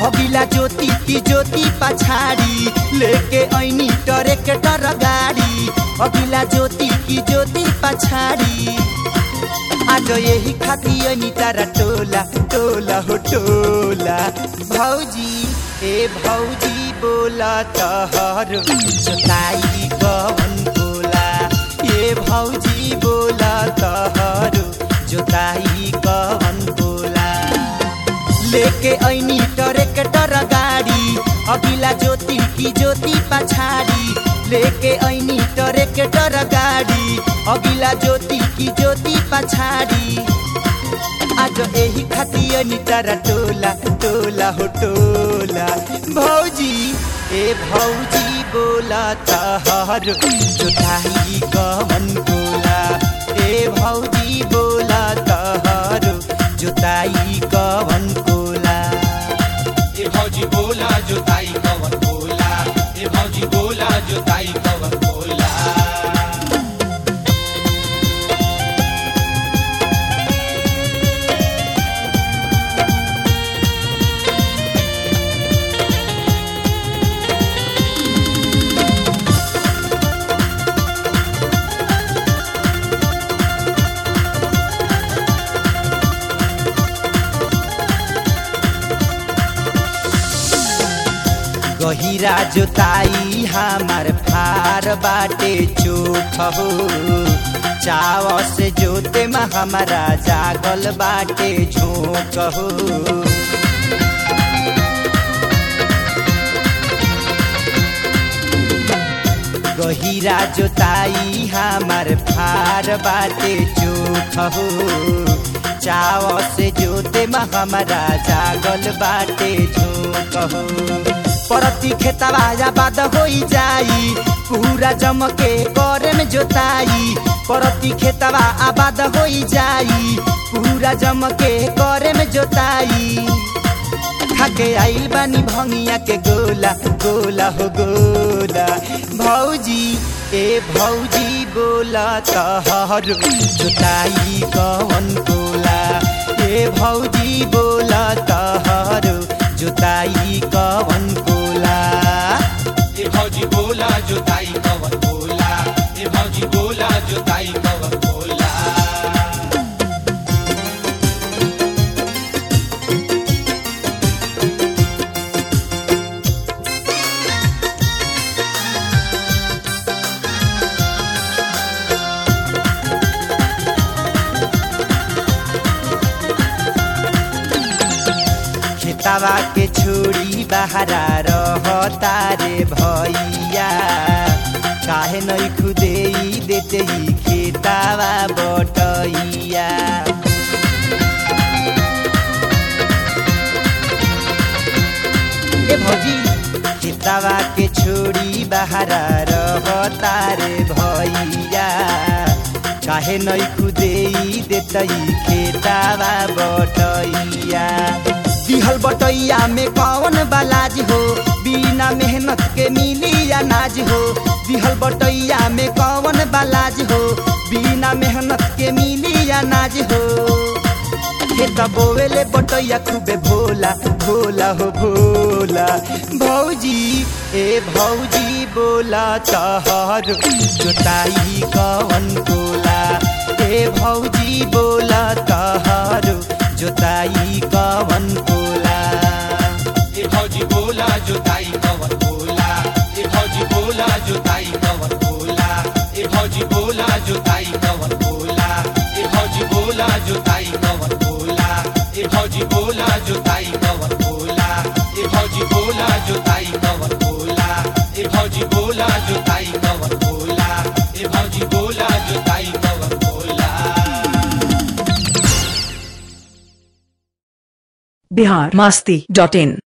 अगिला ज्योति की ज्योति पछाड़ी लेके ऐनी ट्रैक्टर गाड़ी अगिला ज्योति की ज्योति पछाड़ी आज यही खाती ऐनी तारा टोला टोला हो टोला भौजी ए भौजी बोला तहरो जोताई कवन बोला ए भौजी बोला तहरो जोताई कवन बोला लेके ऐनी ट्रैक्टर गाड़ी अगिला ज्योति की ज्योति पछाड़ी लेके ऐनी ट्रैक्टर गाड़ी अगिला ज्योति की ज्योति पछाड़ी आज यही खाती ऐनी तारा टोला टोला हो टोला भौजी ए भौजी बोला तहरो जोताई कवन बोला ए भौजी बोला तहरो जोताई कवन कोला ए भौजी बोला जोताई कवन बोला ए भौजी बोला जोताई कवन बोला गहिरा जोताई हमार फार बाटे चोख हो चाव से जोते में हमारा जागल बाटे झोंक हो गहिरा जोताई हमार फार बाटे चोख हो चाव से जोते में हमारा जागल बाटे झोंक हो परती खेतवा आबाद हो जाई पूरा जमके करे में जोताई परती खेतवा आबाद हो जाई पूरा जमके करे में जोताई खाके आइल बानी भंगिया के गोला गोला हो गोला भौजी ए भौजी बोला तहरो जोताई कवन कोला ए भौजी बोला तहरो जोताई कवन कोला ए भौजी बोला जोताई कवन बोला ए भौजी बोला जोताई कवन बोला खेतवा के छोड़ी बहरा रहता रे भैया काहे नहीं खुदे देते ही खेतवा बटैया ए भौजी खेतवा के छोड़ी बहरा रहता रे भैया काहे नहीं खुदे देतई खेतवा बटैया दिहल बटैया में कौन बालाज हो बिना मेहनत के मिली अनाज हो दिहल बटैया में कौन बालाज हो बिना मेहनत के मिली अनाज हो खेत बोवेले बटैया खूबे भोला भोला हो भोला भौजी ए भौजी बोला तहरो जोताई कवन कोला ए भौजी बोला तहरो जोताई कवन कोला ए भौजी बोला जोताई कवन बोला ए भौजी बोला जोताई कवन बोला ए भौजी बोला जोताई कवन बोला ए भौजी बोला जोताई कवन बोला ए भौजी बोला जोताई कवन बोला ए भौजी बोला जोताई कवन बोला ए भौजी बोला जोताई कवन बोला ए भौजी बोला जोताई कवन बोला बिहार मास्ती डॉट इन